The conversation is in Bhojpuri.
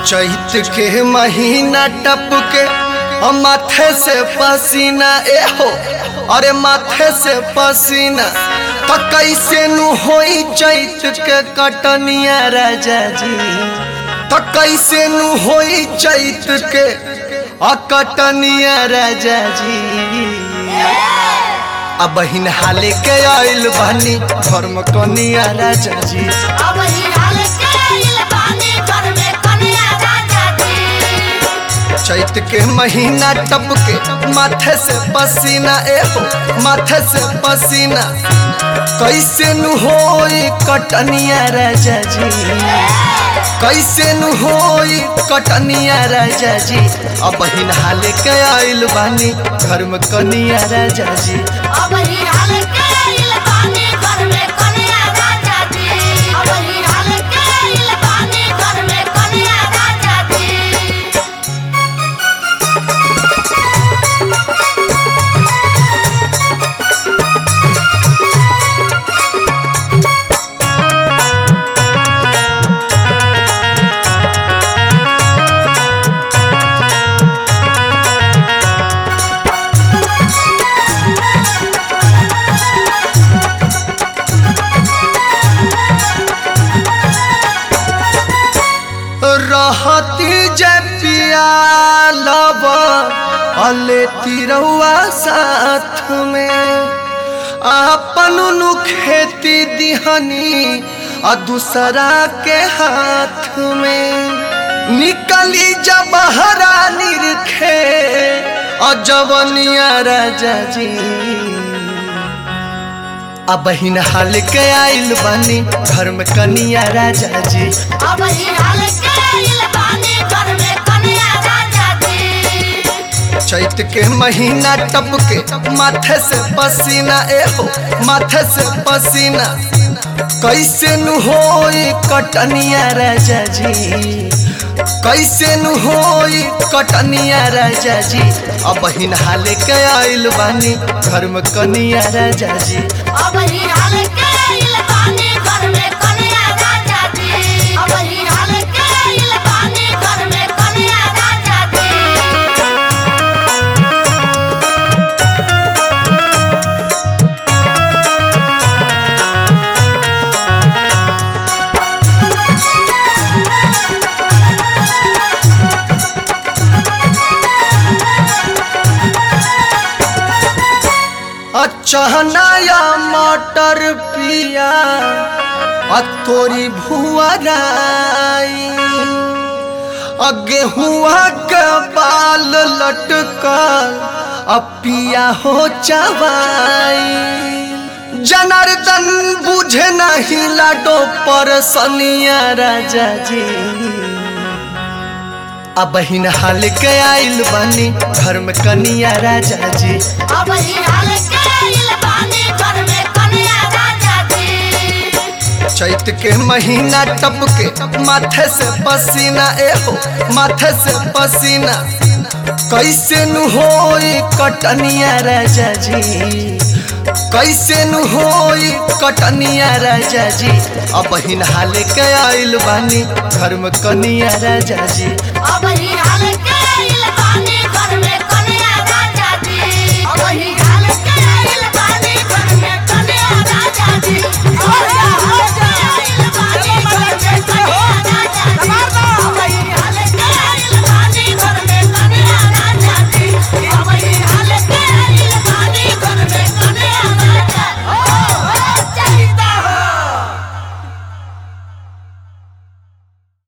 चैत के महीना टप के और माथे से पसीना ए हो अरे माथे से पसीना तो कैसे नु होई चैत के कटनिया राजा जी तो कैसे नु होई चैत के अकटनिया राजा जी अब बहिन हाले के आइल बहनी घर में कनिया राजा जी अब ही हाल के आइल बानी घर में कन्या राजा जी चैत के महीना टप के माथे से पसीना ए हो माथे से पसीना कैसे नु होई कटनिया राजा जी कैसे नु होई कटनिया राजा जी अब बहिन हाले के आइल बानी घर में कनिया राजा जी अब ही हाल के आइल बानी घर में कन्या राजा जी अब ही हाल के आइल बानी घर में कन्या राजा जी रहती जे पिया लब अले तिरौआ साथ में अपन नु खेती दिहनी आ दूसरा के हाथ में निकली जब हरा निरखे अजवनिया राजा जी अब बहिन हाल के आइल बनी घर में कनिया राजा जी अब ही हाल के आइल बानी घर में कन्या राजा जी चैत के महीना टप के माथे से पसीना ए हो माथे से पसीना कैसे नु होई कटनिया राजा जी कैसे नु होई कटनिया राजा जी अब बहिन हाले के आइल बानी घर में कनिया राजा जी अब ही हाल के आइल बानी घर में कन्या राजा जी अब ही हाल के आइल बानी घर में कन्या राजा जी चहना या मटर पिया आ तोरी भुआराई आ गेहुआ के बाल लटकल आ पिया हो चवाई जनार्दन बुझे नहीं लाडो पर सनिया राजा जी अब बहिन हाल के आइल बनी घर में कनिया राजा जी अब ही हाल के आइल बानी घर में कन्या राजा जी चैत के महीना टप के माथे से पसीना ए हो माथे से पसीना कैसे नु होई कटनिया राजा जी कैसे नु होई कटनिया राजा जी अब बहिन हाल के आइल बानी घर में कनिया राजा जी अब ही हाल